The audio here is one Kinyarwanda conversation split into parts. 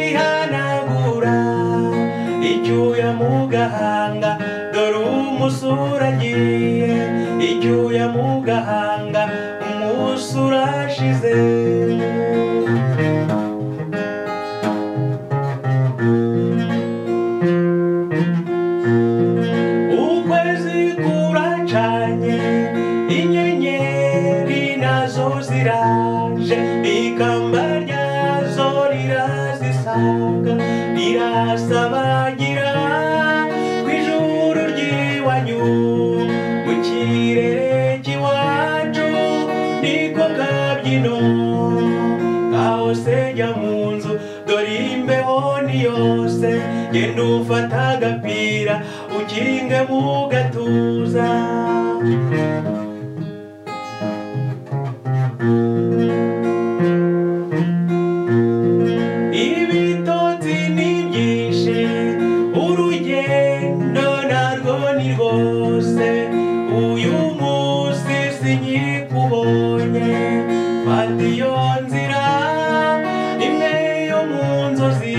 yihanagura icyuya mu gahanga dore umusura agiye icyuya mu gahanga umunsi urashize ukwezi kuracanye inyenyeri nazo ziraje ikamba ryazo rirazisaga rirasabagira ku ijuru ry'iwanyu mu kirere cy'iwacu niko kabyino kahose jya mu nzu dore imbeho ni yose genda ufata agapira ukinge mu gatuza ibitotsi ni byinshi urugendo narwo ni rwose uyu munsi sinyikubonye fata iyo nzira imwe yo mu nzozi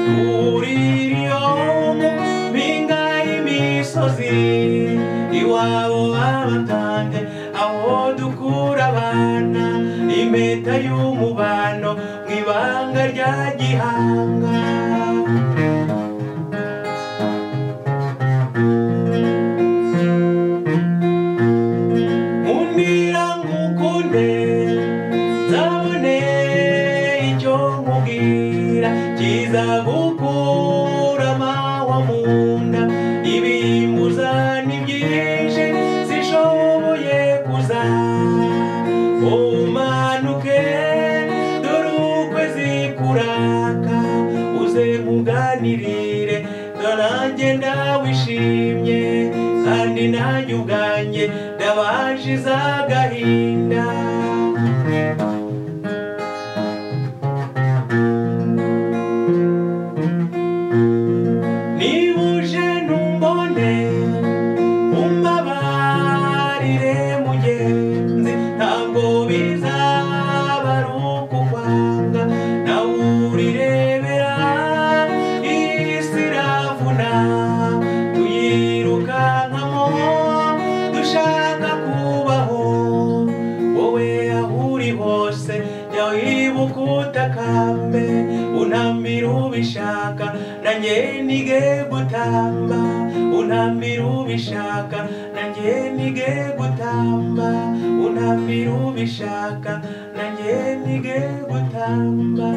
tuririyo mpinga y'imisozi iwabo babatange aho dukura abana impeta y'umubano mu ibanga rya gihanga nkundira ngukunde nzabone icyo nkubwira kiza gukura amahwa mu nda ibimbuza ni byinshi zishoboye kuza umanuke dore ukwezi kuraka uze nkuganirire dore nanjye ndawishimye kandi nanjye ubwanjye ndabashize agahinda niba uje ntumbone umbabarire mugenzi ntabwo bizaba ari ukukwanga nawe urirebera iyi si iravuna tuyirukankamo dushaka kubaho wowe aho uri hose jya wibuka utakambe unambira ubishaka nanjye nige gutamba unambira ubishaka nanjye nige gutamba unambira ubishaka nanjye nige gutamba